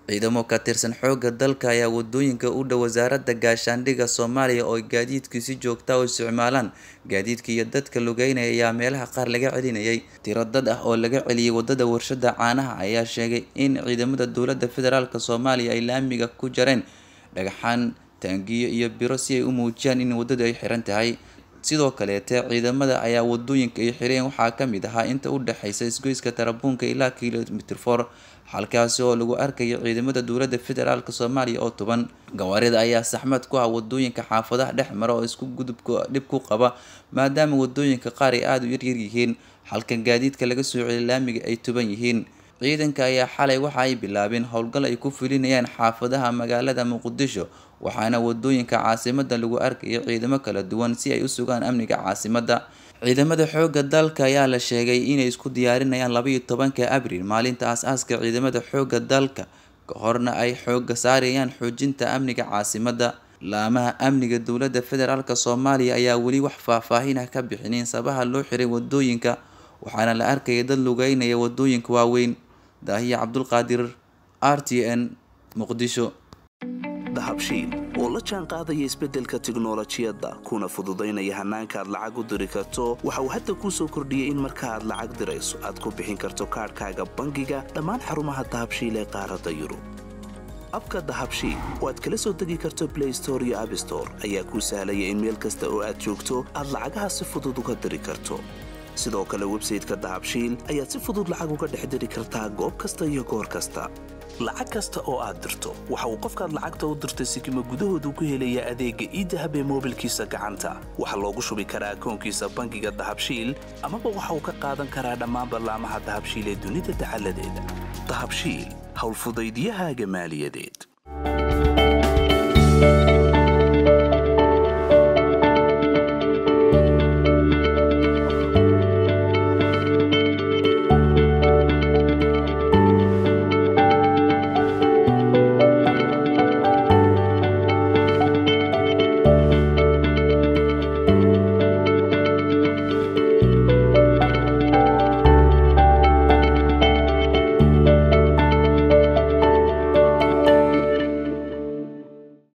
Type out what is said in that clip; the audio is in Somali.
ciidamo ka tirsan xoogga dalka ayaa wadooyinka u dhow wasaaradda gaashaandhigga soomaaliya oo gaadiidku si joogta u isticmaalaan gaadiidka iyo dadka lugeynaya ayaa meelaha qaar laga celinayay tiro dad ah oo laga celiyay wadada warshada caanaha ayaa sheegay in ciidamada dowladda federaalk soomaaliya ay laamiga ku jareen dhagaxaan taangiyo iyo biro si ay u muujiyaan in wadadu ay xiran tahay sidoo kaleete ciidamada ayaa wadooyinka ay xireen waxaa kamid ahaa inta u dhexeysa isgoyska tarabuunka ilaa kilomitr for halkaasi oo lagu arkayo ciidamada dowladda federaalk soomaaliya oo tuban gawaarida ayaa saxmad ku ah wadooyinka xaafadaha dhex mara oo isku gudubka dhib ku qaba maadaama wadooyinka qaar ay aada u yaryar yihiin halka gaadiidka laga soo celiy laamiga ay tuban yihiin ciidanka ayaa xalay waxa ay bilaabeen howlgal ay ku fulinayaan xaafadaha magaalada muqdisho waxaana wadooyinka caasimada lagu arkaya ciidamo kala duwan si ay u sugaan amniga caasimada ciidamada xoogga dalka ayaa la sheegay inay isku diyaarinayaan labaiyo tobanka abriil maalinta aas-aaska ciidamada xoogga dalka ka horna ay xooga saarayaan xoojinta amniga caasimada laamaha amniga dowladda federaalk soomaaliya ayaa weli wax faahfaahin ah ka bixinin sabaha loo xiray wadooyinka waxaana la arkaya dad lugeynaya wadooyinka waaweyn daahiya cabdulqaadir r t n muqdisho dahabshiil oo la jaan qaadaya isbeddelka tiknolojiyadda kuna fududaynaya hannaanka aad lacag u diri karto waxa uu hadda kuu soo kordhiyey in marka aad lacag dirayso aad ku bixin karto kaadhkaaga bangiga dhammaan xarumaha dahabshiil ee qaaradda yurub abka dahabshiil oo aad kala soo degi karto blay store iyo abstore ayaa kuu sahlaya in meel kasta oo aad joogto aad lacagaha si fudud uga diri karto sidoo kale websayteka dahabshiil ayaad si fudud lacag uga dhex diri kartaa goob kasta iyo goor kasta lacag kasta oo aad dirto waxa uu qofkaad lacagta u dirtay sikima gudahoodu ku helayaa adeegga iidahab ee moobilkiisa gacanta waxaa loogu shubi karaa akoonkiisa bangiga dahabshiil amaba waxa uu ka qaadan karaa dhammaan ballaamaha dahabshiil ee dunida dacaladeeda dahabshiil howlfudaydiyahaaga maaliyadeed